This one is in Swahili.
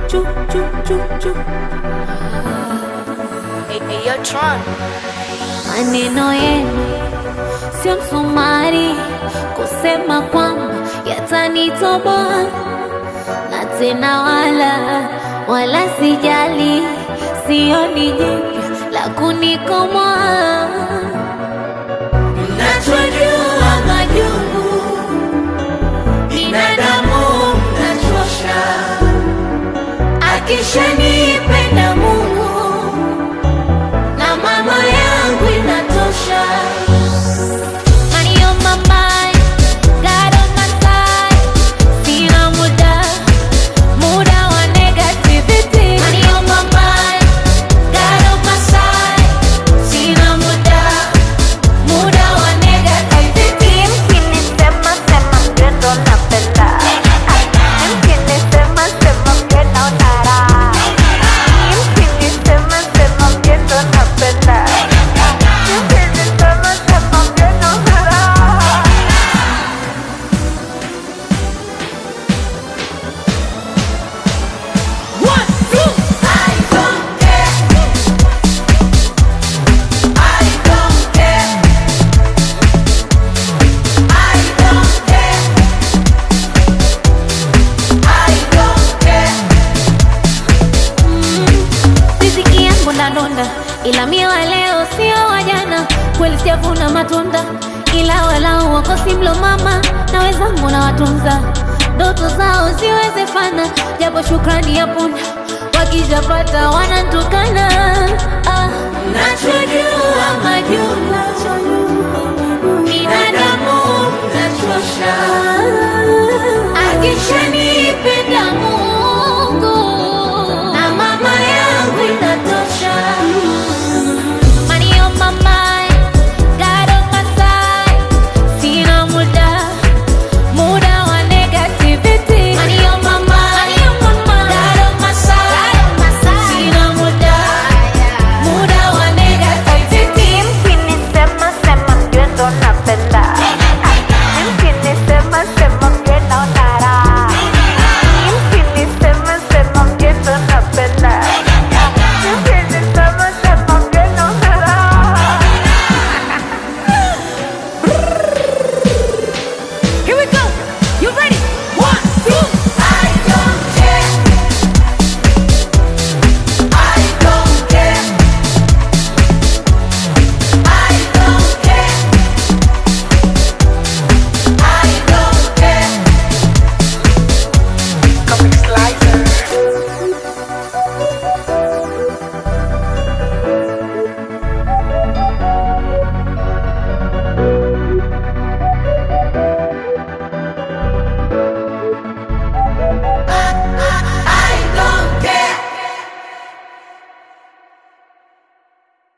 chu chu chu chu. Hey, hey, yo, Tron. Maneno yenu sio msumari kusema kwamba yatanitoboa, na tena wala wala sijali, sioni jipya la kunikomoa. Mnachojua majungu binadamu mnachosha, akishanipenda Mungu na mama yangu inatosha. Money on my mind, God on my side. Sina muda, muda wa negativity. Money on my mind, God on my side. Sina muda, muda wa negativity. Mkinisema sema mgendo napenda, mkinisema sema mgendo nara, mkinisema sema mgendo napenda, mkinisema sema mgendo nara. One, two. I don't care. I don't care. I don't care. I don't care. Riziki yangu ndadonda, ila mie wa leo sio wa jana. Kweli sijavuna matunda, ila walau wakosi mlo mama na wenzangu na watunza ndoto zao ziwezefana, japo shukrani ya punda wakijapata wanantukana. Ah, nachojua